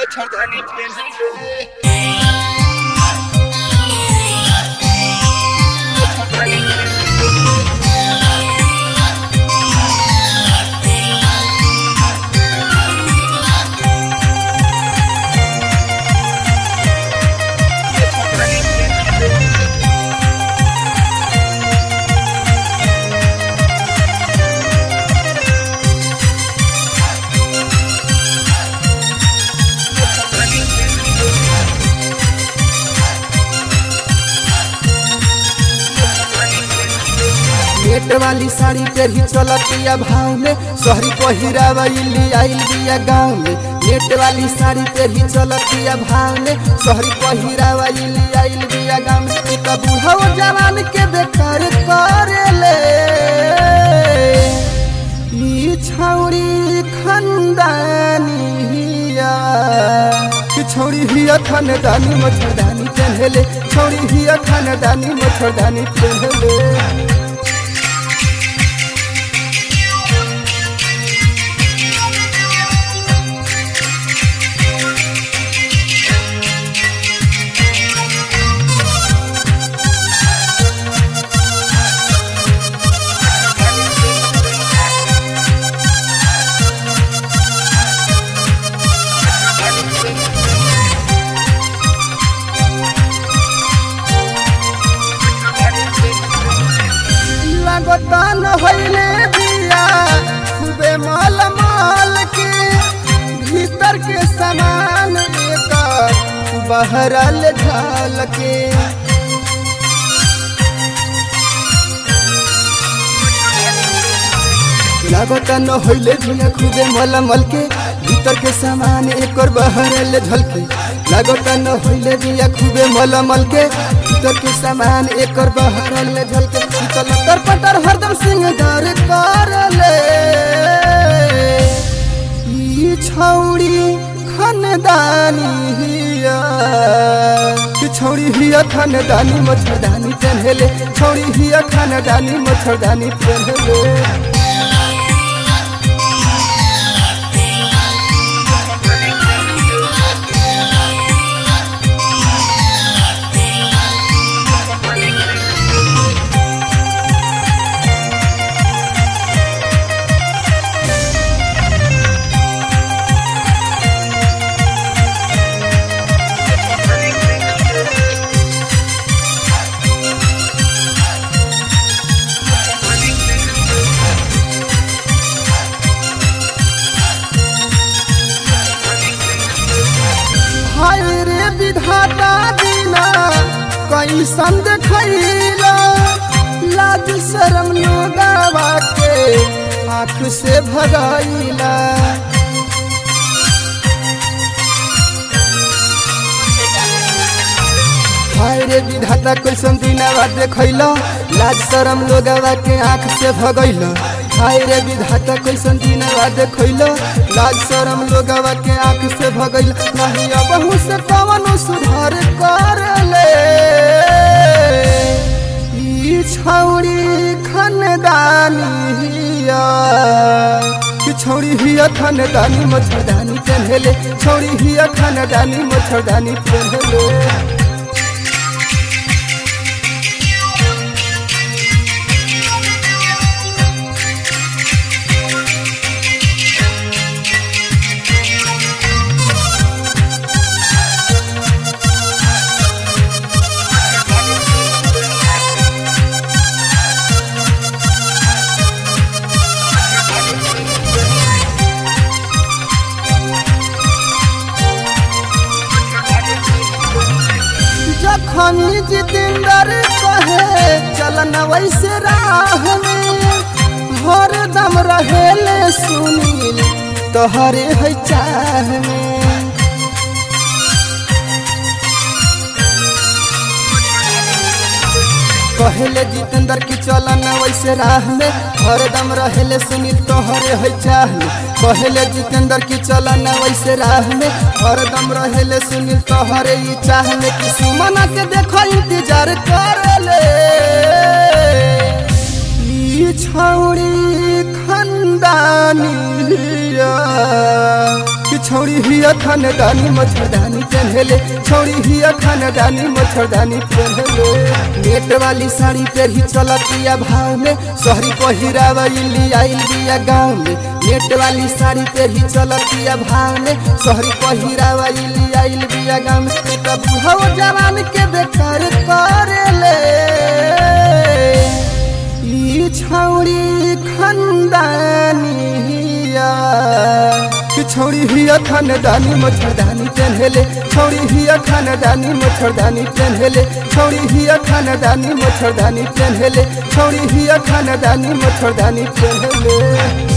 मच्छरदानी पहनले नेट वाली साड़ी तेरी चलतिया भाव में शहरी पहिरावा इली आइल बिया गाँव में नेट वाली साड़ी तेरी चलतिया भाव में शहरी पहिरावा इली आइल बिया गाँव में ई त बूढ़ा जवान के बेकार करेले ई छौड़ी खंदानी हिया कि छौड़ी हिया खानदानी मच्छरदानी पहनले छौड़ी हिया खानदानी मच्छरदानी पहनले लगता न होइले बिया खूबे माल माल के भीतर के सामान एकर बहरल झाल के लगता न होइले बिया खूबे माल माल के भीतर के सामान एकर बहरल झलके लगता न होइले बिया खूबे माल माल के भीतर के सामान एकर बहरल झलके शीतल तर पटर हरदम सिंगार करले ई छौड़ी खानदानी हिया कि छौड़ी हिया खानदानी मच्छरदानी पहनले छौड़ी हिया खानदानी मच्छरदानी पहनले हाय रे विधाता दीना कैसन देखैला लाज शरम लोगावा के आँख से भगाइला हाय रे विधाता कैसन दिनावा देखैला लाज शरम लोगावा के आँख से भगैला हाय रे विधाता कैसन दिनावा देखैला लाज शरम लोगावा के आँख से भगैला नहीं अब से कवनो सुधार करले ई छौड़ी खानदानी हिया कि छौड़ी हिया खानदानी मच्छरदानी पहनले छौड़ी हिया खानदानी मच्छरदानी पहनले जखन जितेंद्र कहे चलन वैसे राह में हर दम रहेले सुनील तोहरे है चाह में कहले जितेंद्र की चलन वैसे राह में हरदम रहेले सुनील तोहरे है चाह में कहले जितेंद्र की चलन वैसे राह में हरदम रहेले सुनील तोहरे ई चाह में कि सुमना के देखो इंतजार करले ई छौड़ी खंदानी हिया कि छौड़ी हिया खानदानी मच्छरदानी पहनले छौड़ी हिया खानदानी मच्छरदानी पहनले नेट वाली साड़ी पे ही चलतिया भाव में शहरी पहिरावा इली आइल बिया गाँव में नेट वाली साड़ी पे ही चलतिया भाव में शहरी पहिरावा इली आइल बिया गाँव में तब हव जवान के बेकार करेले ई छौड़ी खंदानिया कि छौड़ी हिया खानदानी मच्छरदानी पहनले छौड़ी हिया खानदानी मच्छरदानी पहनले छौड़ी हिया खानदानी मच्छरदानी पहनले छौड़ी हिया खानदानी मच्छरदानी पहनले